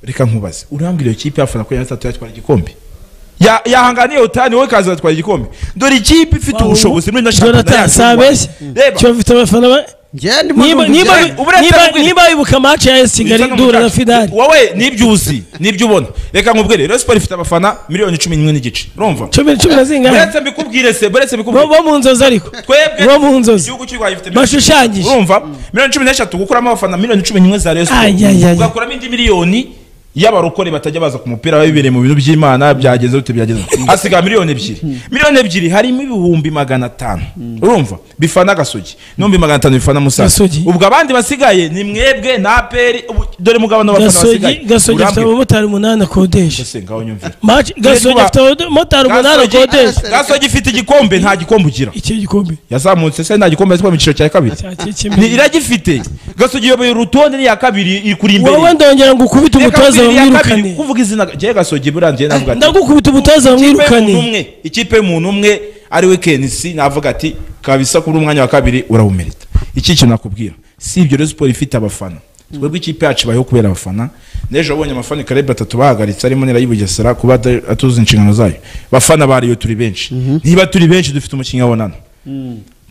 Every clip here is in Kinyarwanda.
reka nkubaze urambwira iyo kipe yafana ko yatatu yatwara igikombe Ya- yahanganiye utani wowe kaza atwara igikombe dore ikipe ifite ubushobozi muri na Jonathan sabeshye Reba. kiba bifite abafana be Njye ndimo niba numva niba ibyo- ibyayi. Ubu reta niba yabibwiye. niba wibuka match ya AS Kigali Witanga Dura na mucaca. Fidari wowe nibyo uzi nibyo ubona reka nkubwire Rayon Sport ifite abafana miliyoni cumi n'imwe n'igice urumva cumi cumi na zingana buretse mbikubwire se buretse bo mbikubwire bo mu nzozi ariko twebwe bo mu nzozi igihugu cy'u Rwanda gifite Bashushanyije. urumva miliyoni cumi n'eshatu gukuramo abafana miliyoni cumi n'imwe za Rayon Sport Ay, ay, ay. ugakuramo indi miliyoni y'abarokore batajya baza ku mupira bibereye mu bintu by'imana byageze bite byageze hasiga miliyoni ebyiri miliyoni ebyiri harimo ibihumbi magana atanu urumva bifana agasugi n'ibihumbi magana atanu bifana musaza Gasogi. ubwo abandi basigaye ni mwebwe na aperi ubu- dore mugabane w'abafana gasogi basigaye gasogi afite Urambwira. abamotari umunani akodesha Ese ngaho nyumvira match gasogi Gasogi- afite abamotari umunani Gasogi- akodesha gasogi ifite igikombe nta gikombe ugira iki gikombe yazamutse se nta gikombe yazikuye mu cyiciro cya kabiri cya Ni- kikimira iragifite gasogi iyoboye urutonde n'iya kabiri iri kuri imbere wowe ndongera ngukubita Reka mbwira umutoza iya kabiri, bamwirukane kuvuga izina jye gasogi burangiye navuga ati ndagukubita umutoza ikipe y'umuntu bamwirukane umwe ikipe y'umuntu umwe ari we kenisi navuga ati kabisa kuri umwanya wa kabiri urawumerita iki kintu nakubwira si ibyo rero siporo ifite abafana twebwe ikipe yacu ibayeho kubera abafana n'ejo wabonye amafani kare batatu bahagaritse arimo n'irayi bugesera kuba ata- atuzi inshingano zayo bafana bariyo turi benshi niba turi benshi dufite umukinnyi wabonana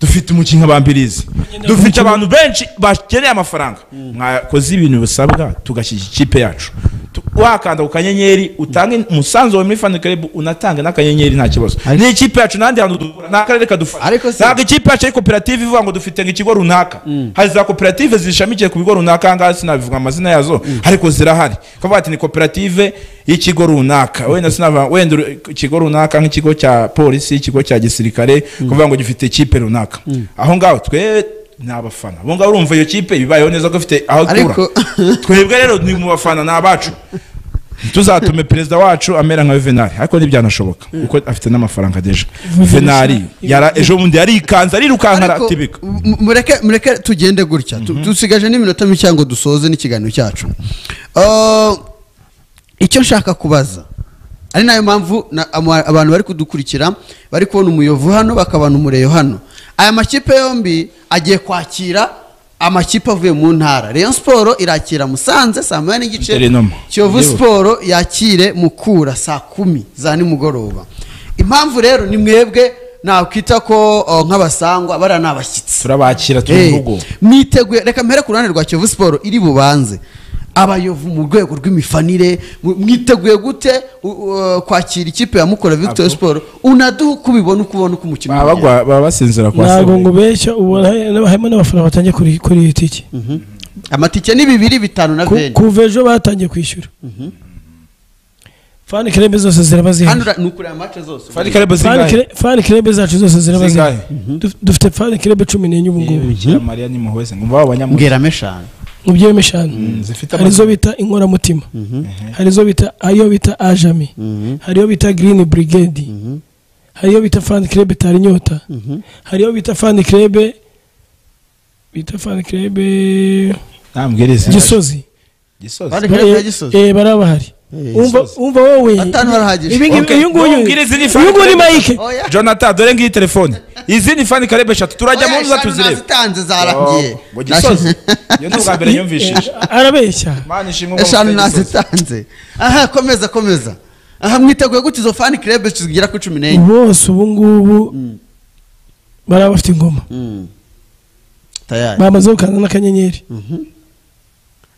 dufite umukinnyi bambirizi dufite abantu benshi bakeneye amafaranga mwakoze ibintu bisabwa tugashyigikira ikipe yacu Tu- wakanda ku kanyenyeri utange umusanzu wawe muri fan club unatanga n'akanyenyeri nta kibazo Ariko- ni ikipe yacu n'ahandi hantu dukura nta karere kadufasha Ariko se- ntabwo ikipe yacu ari koperative ivuga ngo dufite ngo ikigo runaka hari za koperative zishamikiye ku bigo runaka ahangaha sinabivuga amazina yazo ariko zirahari kavuga ati ni koperative y'ikigo runaka wenda sinavuga wenda uru- ikigo runaka nk'ikigo cya polisi ikigo cya gisirikare kuvuga ngo gifite ikipe runaka aho ngaho twe ni abafana abo ngaho urumva iyo kipe bibayeho neza ko ifite aho itura Ariko- twebwe rero ni mu bafana ni abacu ntituzatume perezida wacu amera nka venari ariko ntibyanashoboka kuko afite n'amafaranga deja venari yara ejo bundi yarikanze arirukanka Ariko, aratibika mu- mureke mureke tugende gutya Tu- dusigaje n'iminota mike ngo dusoze n'ikiganiro cyacu Ah, icyo nshaka kubaza ari nayo mpamvu na- ama- abantu bari kudukurikira bari kubona umuyovu hano bakabona umureyo hano aya makipe yombi agiye kwakira amakipe avuye mu ntara Rayon Sport irakira Musanze saa moya n'igice Interinoma. Kiyovu Ndibuka. Sport yakire Mukura saa kumi za nimugoroba impamvu rero ni mwebwe nakwita ko oh, nk'abasangwa bariya ni abashyitsi turabakira turi mu Eh, rugo mwiteguye reka mpere ku ruhande rwa kiyovu siporo iri bubanze abayovu mu rwego rw'imifanire mu- mwiteguye gute u- u- kwakira ikipe ya mukora victory Abo. sport unaduha uko ubibona uko ubona uko umukino baba ugenda. bagwa- baba basinzira kwa ntabwo ngo sebure ubeshya ubona harimo n'abafana batangiye kuri kuri iyi tike amatike ni bibiri bitanu na Ku- veni kuva ejo batangiye kwishyura fani kirebe zose ziraba hano zihari ura- ni ukureba match zose fani karebo Fani zingahe kire- fani kirebe zacu zose ziraba zihari Zingahe? Duf- dufite fani kirebe cumi n'enye ubu ngubu bikira mariya ni muhwe se ngumva w'abanyamugabo mbwiramo eshanu mu by'ibihumbi eshanu zifite hari izo amazina. bita inkoramutima hari izo bita ayo bita ajami hari iyo bita girini burigedi hari iyo bita fani kirebe tari inyota hari iyo bita fani kirebe bita fani kirebe Nambwire izina. gisozi gisozi Fani Club ya Gisozi. Eh, baraba hari Eh, Umva- Gisozi. umva wowe Batanu barahagije. ibi ngibi Okay. uyu nguyu Nubwire izindi Fani uyu nguyu ni Club. mike Oya. jonathan dore ngiyi telefone izindi fani karebo eshatu turajya Oya, mu nza eshanu tuzirebe nazitanze zarangiye Oh, ngo gisozi iyo ni ubwa mbere yumvishije Eh, arabeshya mana ishimwe ngo eshanu mufite Gisozi. nazitanze aha komeza komeza aha mwiteguye gute izo fani kirebe zigera ku cumi n'enye bose ubu ngubu baraba bafite ingoma tayari bamaze gukanda n'akanyenyeri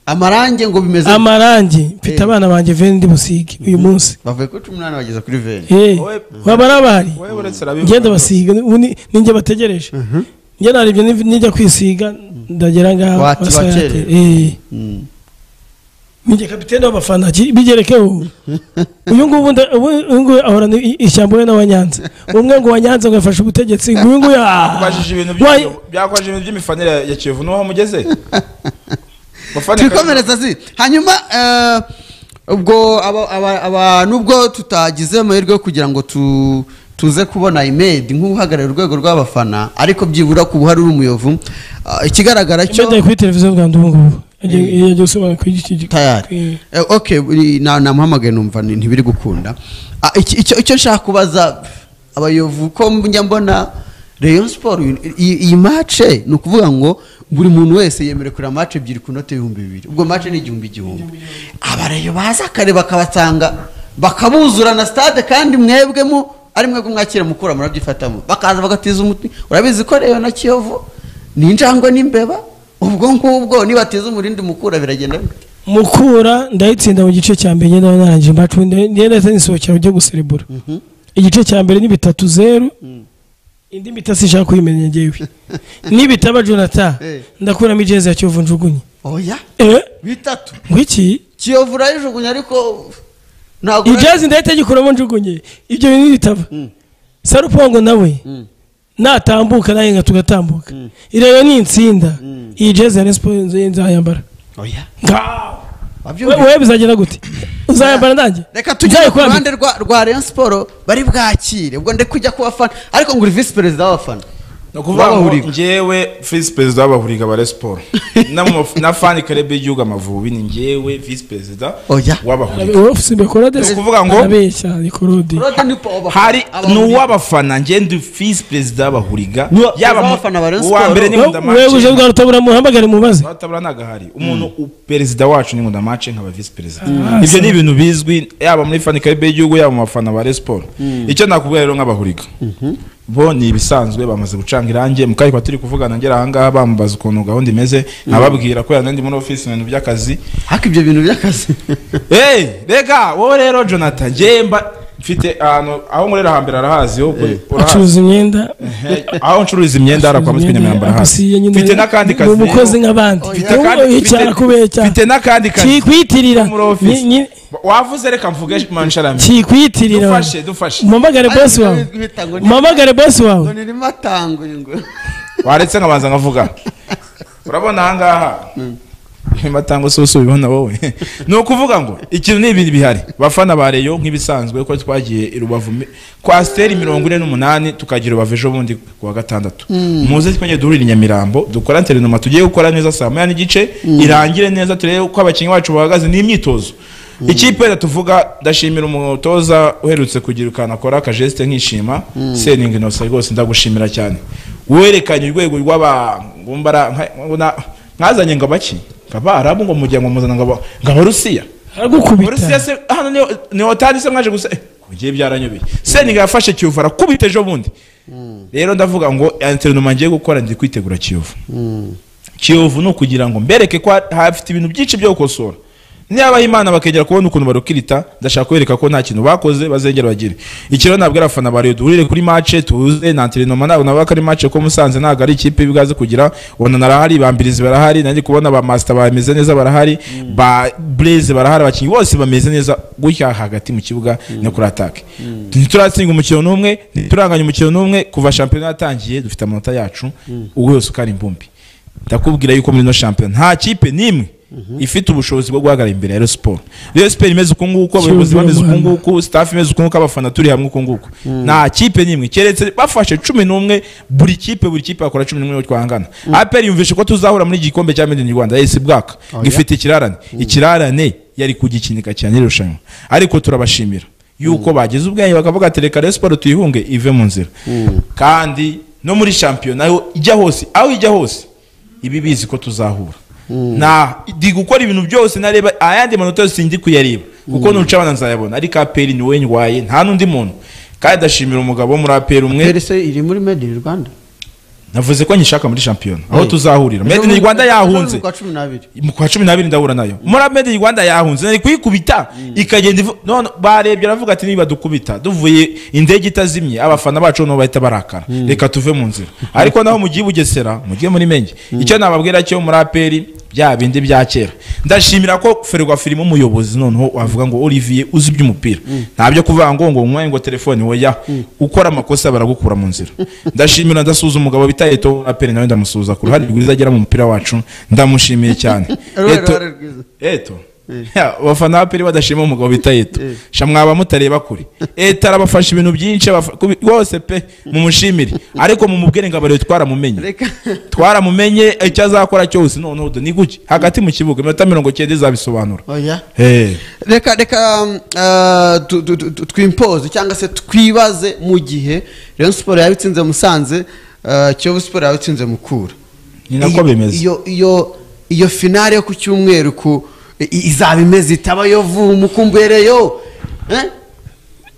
amarange ngo bimeze amarangi mfite Eh. abana banjye veni ndi busige uyu munsi bavuye kuri cumi n'umunani bageza kuri veni Eh, Wowe- waba ari abari Wowe uretse arabivuga. ngenda basiga ubu ni- ni njye bategereje njye narebye ni- nijya kwisiga ndagera ngaho Wati- basa yate. wakerera. Eh. ni njye kapitene w'abafana ki- bigerekeho uyu ngubu nda- ubu- uyu nguyu ahorana i- ishyamba we n'abanyanza umwe ngo wanyanza ngo yafashe ubutegetsi ngo uyu nguyu ah, Twajije ibintu wa- by'imiyoboro- byakwaje ibintu by'imifanire ya Kiyovu n'aho mugeze Bafana Karebo- twikomereza zi hanyuma eh, ubwo aba- aba- aba- nubwo tutagize amahirwe yo kugira ngo tu- tuze kubona imed nk'uhagarariye urwego rw'abafana ariko byibura ku buhari uri umuyovu Ah, ikigaragara cyo Imyenda kuri televiziyo y'u Rwanda ubu ngubu Yagiye- yagiye gusobanura kuri iki gihe. tayari Eh. Eh, ok buri- na- namuhamagaye numva ni- ntibiri gukunda Ah, iki- icyo icyo nshaka kubaza abayovu ko njya mbona Rayon Sport uyu- iyi iyi mace ni ukuvuga ngo buri muntu wese yemerewe kureba mace ebyiri ku note y'ibihumbi bibiri ubwo mace ni igihumbi igihumbi abareyo baza kare bakabasanga bakabuzura na stade kandi mwebwe mu ari mwebwe mwakira mukura murabyifatamo bakaza bagatiza umuti urabizi ko reyo na kiyovu ni injangwe n'imbeba ubwo ngubwo nibatiza umurindi mukura biragenda bite mukura ndayitsinda mu gice cya mbere ngenda narangije mbacu ngenda nisohokera ujya guserebura igice cya mbere ni bitatu zeru indi mita sinshaka kuyimenya ngewe nibitaba jonathan Eh. ndakuramo ijezi ya kiyovu njugunye oya eh bitatu ngwiki kiyovu urayijugunya ariko ntabwo ijezi ndahita gikuramo njugunye ibyo bintu bitaba sarupongo nawe natambuka nawe nka tugatambuka ireba ni insinda iyi jezi ya resipo nzayambara oya Ngaho. wabyumvise? We- wewe bizagera gute uzayambara nanjye reka tujye ku ruhande rwa rwa Rayon Sport bari bwakire ubwo ndi kujya ku bafana ariko ngo uri visi perezida w'abafana ni ukuvuga ngo W'abahuriga. njyewe visi perezida w'abahuriga ba resiporo na mu maf- na fani karebe y'igihugu amavubi ni njyewe visi perezida Oya. w'abahuriga ofisi mbekorode Ni ukuvuga ngo- arabeshya ni korode Claude ni pa- w'abafana. hari Abahuriga. ni uw'abafana njye ndi visi perezida w'abahuriga N'uwa- Yaba mu- w'abafana ba Rayon uwa Sport. mbere ni We- nkundamace wewe uje bwa rutabura muhamagare mubaze abatabura ntabwo ahari umuntu u- perezida wacu ni nkundamace nkaba visi perezida Ah, ibyo ni so. ibintu bizwi yaba muri fani karebe y'igihugu yaba mu bafana ba resiporo icyo nakubwira rero nk'abahuriga bo ni ibisanzwe bamaze gucanga irangi mu kari kwa turi kuvugana ngera ahangaha bambaza ukuntu gahunda imeze nkababwira ko yanandi muri ofisi mu bintu by'akazi ariko ibyo bintu by'akazi Hey, rega wowe rero jonathan njyemba mfite ahantu aho nkorera hambere arahazi ho urahazi acuruza imyenda Hey, aho ncuruza imyenda hara kwa acuruza mutwe imyenda, nyamirambo arahazi agasiye nyine, mfite n'akandi kazi ni umukozi rero. nk'abandi Mfite mfite akandi- icyara mfite- kubeshya mfite n'akandi kazi kikwitirira muri ofisi wavuze reka mvuge mansharami kikwitirira dufashe dufashe mumamagare bosi wawe mumamagare bosi ngo wawe nirimo atanguye ngo waretse nkabanza nkavuga urabona ahangaha imatanga ususu ubibona wowe ni ukuvuga ngo ikintu ni ibintu bihari bafana ba reyo nk'ibisanzwe ko twagiye i rubavu mi- kwa siteri mirongo ine n'umunani tukagira rubavu ejo bundi ku wa gatandatu muze twajye duhurira i nyamirambo dukora interinoma tugiye gukora neza saa moya n'igice irangire neza turebe uko abakinnyi bacu bahagaze ni imyitozo ikipe rero tuvuga ndashimira umutoza uherutse kugira ukantu akora akajesite nkishima seningi inosa rwose ndagushimira cyane werekanye urwego rw'abangumbara nkazanye ngo abaki nk'abarabu ngo mujya ngo muzana ngo aba- ngo abarusiya abarusiya aragukubita se hano niho niho otani se mwaje gusa eh, ku bigiye byaranyobeye seningi yafashe kiyovu arakubita ejo bundi rero ndavuga ngo interinoma ngiye gukora ndi kwitegura kiyovu kiyovu ni ukugira ngo mbereke ko hafite ibintu byinshi byo gukosora niba imana bakegera kubona ukuntu barukirita ndashaka kubereka ko nta kintu bakoze bazengera bagire ikiro ntabwo ari abafana ba Rayon duhurire kuri mace tuze na anterinoma ntabwo navuga ko ari mace ko musanze ntabwo ari ikipe ibwaze kugira ubona narahari bambirizi barahari nanjye kubona ba masita bameze neza barahari ba blaze barahari abakinnyi bose bameze neza gutya hagati mu kibuga no kuri atake ntituratsinga umukino n'umwe ntituranganya umukino n'umwe kuva shampiyona yatangiye dufite amanota yacu uwo yose uko ari imbumbi ndakubwira yuko muri ino shampiyona nta kipe n'imwe ifite ubushobozi bwo guhagarara imbere ya Rayon Sport Rayon Sport imeze uku nguku abayobozi Cyuzuye bameze uku umuhanda. nguku staff imeze uku nguku abafana turi hamwe uku nguku nta kipe n'imwe keretse bafashe cumi n'umwe buri kipe buri kipe bakora cumi n'umwe twahangana APR yumvishe ko tuzahura muri iki gikombe cya Made in Rwanda AS Bwaka gifite ikirarane ikirarane yari kugikinika cyane irushanwa ariko turabashimira yuko bagize ubwenge bakavuga ati reka Rayon Sport tuyihunge ive mu nzira kandi no muri shampiyona yo ijya hose aho ijya hose ibi bizi ko tuzahura nta ndi gukora ibintu byose nareba ayandi manota yose ndi kuyareba kuko nuca abana nzayabona ariko aperi ni wowe ndwaye nta n'undi muntu kandi ndashimira umugabo wo muri aperi umwe perese iri muri made in rwanda navuze ko nyishaka muri shampiyona aho Hey. tuzahurira made in rwanda yahunze Ejo kwa cumi n'abiri mu kwa cumi n'abiri ndahura nayo muri made in rwanda yahunze nari kuyikubita ikagenda ivu- none barebye aravuga ati niba dukubita duvuye indege itazimye abafana bacu noneho bahita barakara reka tuve mu nzira ariko naho mugiye i bugesera mugiye muri menge icyo nababwira cyo muri aperi bya bindi bya kera ndashimira ko ferwa firimo umuyobozi noneho wavuga ngo olivier uzi iby'umupira nta byo kuvuga ngo ngo nyweye ngo telefone woya ukora amakosa baragukura mu nzira ndashimira ndasuhuza umugabo bita eto aperi nawe ndamusuhuza ku ruhare rwiza agera mu mupira wacu ndamushimiye cyane Uruhare- Eto- uruhare rwiza. eto Ya, abafana ba peri badashima umugabo bita eto Eh. sha mwaba mutareba kure eto arabafasha ibintu byinshi abafa- kubi- rwose pe mumushimire ariko mumubwire ngo abarebe twaramumenye reka twaramumenye icyo azakora cyose noneho do ni guki hagati mu kibuga iminota mirongo cyenda izabisobanura oya Eh. reka reka um, uh, tu- tu- tu- twimpoze cyangwa se twibaze mu gihe Rayon Sport yaba itsinze Musanze uh, Kiyovu Sport yaba itsinze Mukura Ni nako iyo- bimeze. iyo iyo iyo finale yo ku cyumweru ku i- i- izaba imeze itaba yo vumu kumbereyo Eh?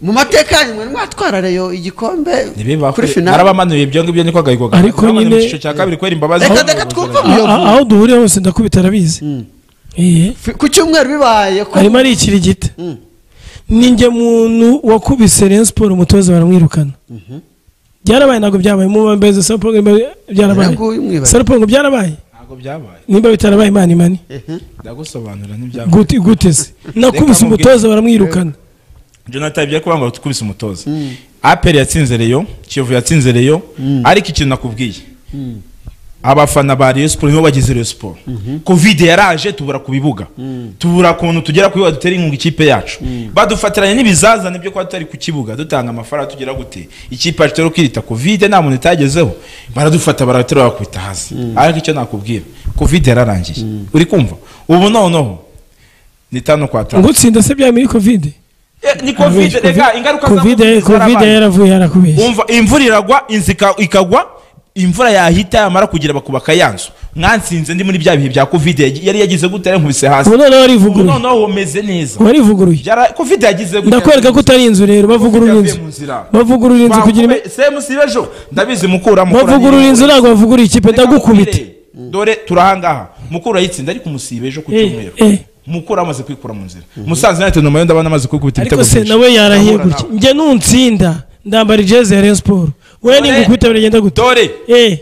mu mateka yanyu mwari mwatwara reyo igikombe ntibiba kuri finale narabamanuye ibyo ngibyo niko gahiko Ariko nyine- icyiciro cya kabiri kubera imbabazi Reka reka twumve A- a- umuyovu aho duhuriye hose ndakubita arabizi Iye. Fi- ku cyumweru bibaye ko arimo ari ikirigita ninjye muntu wakubise Rayon Sport umutoza baramwirukana byarabaye ntabwo byabaye mu mbeze Sarpong byarabaye Ntabwo umwibaze. Sarpong byarabaye ntabwo byabaye nimba bitarabaye imana imani ndagusobanurira ntibyabaye gute gute se nakubise mubwire. umutoza baramwirukana jonathan ibyo kuvuga ngo tukubise umutoza aperi yatsinze reyo kiyovu yatsinze reyo ariko ikintu nakubwiye abafana ba Rayon Sport nibo bagize Rayon Sport covid yaraje tubura ku bibuga tubura kuntu tugera ku bibuga dutera inkunga ikipe yacu badufatiranye n'ibizazane byo kuba tutari ku kibuga dutanga amafaranga tugira gute ikipe yacu rero kwirita covid nta muntu itagezeho baradufata baraterura bakubita hasi ariko icyo nakubwira covid yararangiye uri kumva ubu noneho ni tano kwa tanu ngutsinda se byaba muri covid Eh, ni covid rega ingaruka za covid covid zarabaye. yaravuye yarakubeshye umva imvura iragwa inzu ika- ikagwa imvura yahita yamara kugira bakubaka ya nzu mwansinze ndi muri bya bihe bya covid yagi- yari yagize gute yari nkubise hasi ubu noneho ubu warivuguruye noneho womeze neza warivuguruye Byara- covid yagize gute ndakwereka ko utari inzu rero bavugurura Yavuye inzu mu nzira. bavugurura inzu kugira ime- Bakube- semu si bejo ndabizi mukura mukura bavugurura niyo- inzu ntabwo bavugurura ikipe Reka ndagukubita nkubwire. dore turahangaha mukura yitsinda ariko umusibe ejo ku Eh, cyumweru eh. mukura amaze kwikura mu nzira musaza United nyuma yo ndabona amaze kwikubita ariko ibitego se byinshi. nawe yarahiye Ndahura gutya nawe. njye nutsinda ndambara ijezi ya Rayon Sport wowe Dore- ningukubita biragenda gute dore eh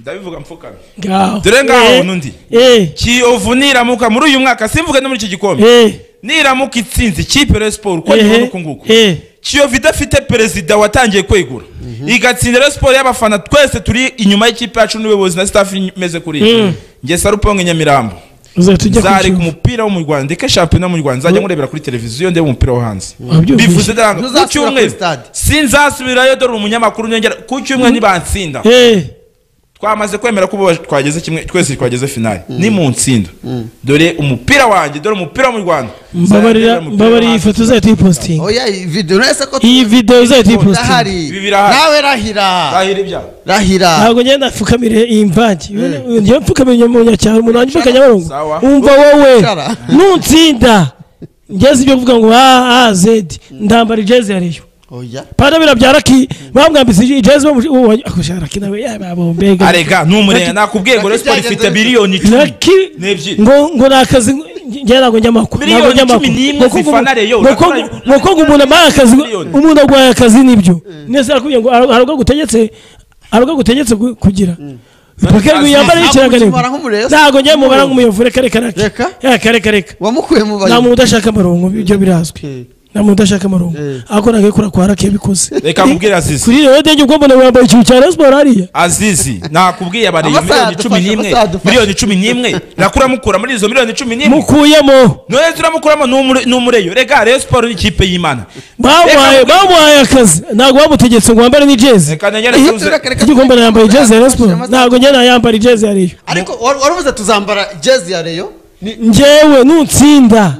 ndabivuga mfukame ngaho Dore ngaho Eh, n'undi. eh kiyovu niramuka muri uyu mwaka simvuge no muri iki gikombe eh niramuka itsinze ikipe ya siporo uko eh nyibona uku nguku eh kiyovu idafite perezida watangiye kwegura igatsinda rero siporo y'abafana twese turi inyuma y'ikipe yacu n'ubuyobozi na staff imeze kuriya Mm. nge saruponge nyamirambo uzahita ujya nzareka kucyumva umupira wo mu rwanda ndeke shampiyona yo mu rwanda nzajya nkurebera kuri televiziyo ndebe umupira wo hanze Wabyumvise? bivuze ndango ku Ntuzasubira kuri cyumweru stade. sinzasubirayo dore umunyamakuru nyongera ku cyumweru nibansinda eh twamaze kwemera ko ubu twageze kimwe twese twageze finale ni mu ntsinda dore umupira wanjye dore umupira wo mu rwanda mbabarira Nzajya ndeba umupira mbabarira iyi wo hanze. foto uzahita uyipostinga oya iyi video uretse ko iyi video uzahita uyipostinga ndahari Ibi birahari. nawe rahira Nzahira ibyaha. rahira ntabwo ngenda apfukamire iyi mvange njyewe mfukamire mu nyacyaro umuntu wanjye mpaka nyabarongo Sawa. umva wowe Cara. nutsinda ngeze ibyo kuvuga ngo a a zedi ndambara ijezi ya reyo oya pana birabyara ki bamwambitse ijezi bamushara raki nawe yababo mbega arega n'umurenge nakubwiye ngo Raki resiporo byagenze ifite bite? miliyoni icumi raki n'ebyiri ngo ngo ni akazi njye ntabwo njya amakuru Miliyoni ntabwo njya cumi amakuru n'imwe Ngo ko ngo- zifana Rayon. ngo ko ngo- Naturaye- ngo ko ngo umuntu abaye akazi Miliyoni. umuntu arwaye akazi nibyo nese arakubwiye ngo hari hari ubwo agutegetse hari ubwo agutegetse ku- kugira Reka ngo yambare Ntabwo ikirangantego ukimara nk'umurezi. ntabwo njye mubara nk'umuyovu reka reka reka Reka? reka reka reka wamukuye mu nta muntu bayobozi udashaka amarongo ibyo birazwi Eh. nta muntu udashaka amarongo Eh. ariko nagakora kwa rake yabikoze reka nkubwire azizi kuri rero denge ubwo mbona wambaye ikintu cya Rayon Sport hariya azizi nakubwiye abari Amasaha miliyoni cumi adufasha, n'imwe amasaha adufasha. miliyoni cumi n'imwe nakuramukura muri izo miliyoni cumi n'imwe mukuyemo noheza uramukuramo n'umure- n'umureyo rega resiporo ni ikipe y'imana bamuhaye Reka- bamuhaye akazi ntabwo bamutegetse ngo wambare n'ijezi reka ntegere Eh, tuze igikombe nayambaye ijezi ya Rayon Sport ntabwo njye nayambara ijezi ya Rayon ariko wari wari uvuze tuzambara jezi ya reyo ni njyewe nutsinda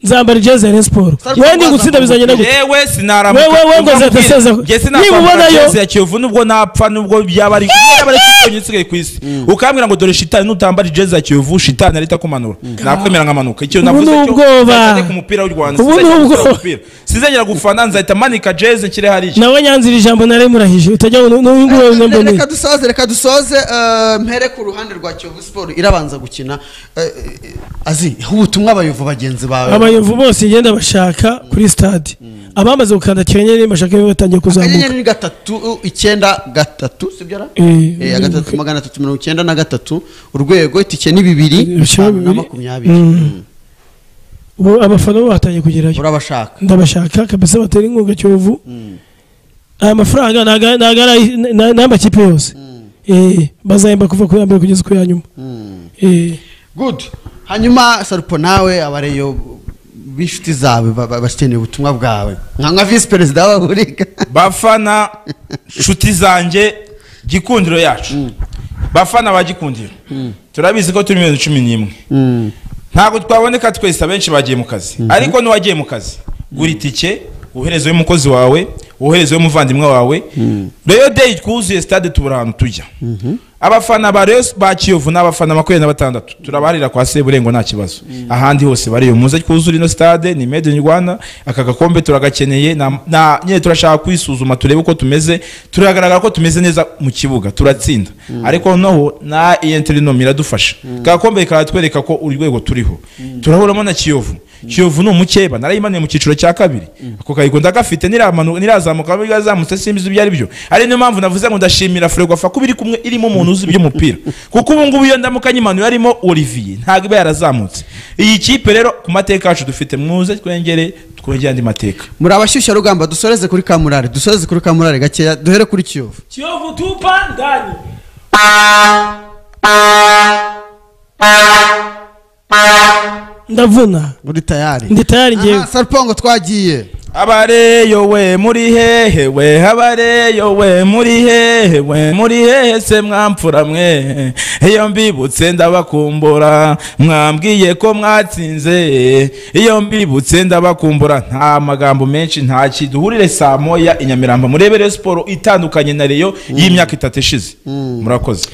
nzambara ijezi ya Rayon Sport Sarko wewe nigutsinda wazambuka bizagenda gute yewe sinaramuka Wewe- wewe ngo Uzamubwire. uzateseza- Nge nimubonayo- sinakambara jezi ya kiyovu nubwo napfa nubwo byaba ari yaba ari kitonyine isigaye ku isi ukambwira ngo dore shitani nutambara jezi ya kiyovu shitani arita kumanura nakwemera nkamanuka icyo Ubu navuze ni cyo, ubwoba. nzajya ku mupira w'u Rwanda Ubu ni sinzongera gukora ubwoba. umupira. sinzongera gufana nzahita manika jezi nshyire hariya nawe nyanzira ijambo nari murahije utajya ngo n'uyunguye Re- nyambone reka dusoze reka dusoze eh, mpere ku ruhande rwa kiyovu siporo irabanza gukina Eh, eh, azi aho ubutumwa abayovu bagenzi bawe abayovu bose ngenda bashaka kuri stade abamaze gukanda akanyenyeri bashaka iyo batangiye kuzamuka akanyenyeri ni gatatu uh, icyenda gatatu sibyo ra Eh, Eh, gatatu magana atatu mirongo icyenda na gatatu urwego itike ni bibiri Ibiciro bitanu na bibiri. makumyabiri Mm. Mm. ubu abafana bo batangiye kugerayo urabashaka ndabashaka kabisa batera inkunga kiyovu aya mafaranga ntago- ntago ari- ni- ni amakipe yose Eh, bazahemba kuva ku ya mbere kugeza ku ya nyuma Eh, good hanyuma sarupo nawe abareyo b'inshuti zawe ba- ba- bakeneye ubutumwa bwawe nka nka visi perezida w'abahurika bafana nshuti zanjye gikundiro yacu bafana ba gikundiro turabizi ko turi miliyoni cumi n'imwe ntabwo twaboneka twese abenshi bagiye mu kazi ariko n'uwagiye mu kazi gura itike woherezeho umukozi wawe woherezeho umuvandimwe wawe reyo deyi twuzuye sitade tubura ahantu tujya abafana ba resi ba kiyovu ni abafana makumyabiri na batandatu turabaharira kwa seburengo nta kibazo ahandi hose bariyo muze twuzure ino stade ni made in rwanda aka gakombe turagakeneye na- na- nyine turashaka kwisuzuma turebe uko tumeze turagaragara ko tumeze neza mu kibuga turatsinda ariko noneho na iyenterinom iradufasha ka gakombe karatwereka ko urwego turiho turahuramo na kiyovu kiyovu ni umukeba narayimaniye mu cyiciro cya kabiri ako kayigo ndagafite niramanuka nirazamuka nubwo yazamutse simbizi ibyo ari byo ari niyo mpamvu navuze ngo ndashimira Ferwafa ko biri kumwe irimo umuntu uzi iby'umupira kuko ubu ngubu iyo ndamuka nyimanuye arimo Olivier ntabwo iba yarazamutse iyi kipe rero ku mateka yacu dufite mwuze twengere twegere andi mateka muri abashyushyarugamba dusoreze kuri kamurari dusoreze kuri kamurari gakeya duhere kuri kiyovu kiyovu tupa ndani ndavuna muri tayari ndi tayari ngewe Aha, saripongo twagiye abareyo we muri hehe we abareyo we muri hehe we muri hehe se mwamfura mwe iyo mbibutse ndabakumbura mwambwiye ko mwatsinze iyo mbibutse ndabakumbura nta magambo menshi ntaki duhurire saa moya i nyamirambo murebere siporo itandukanye na reyo y'imyaka itatu ishize murakoze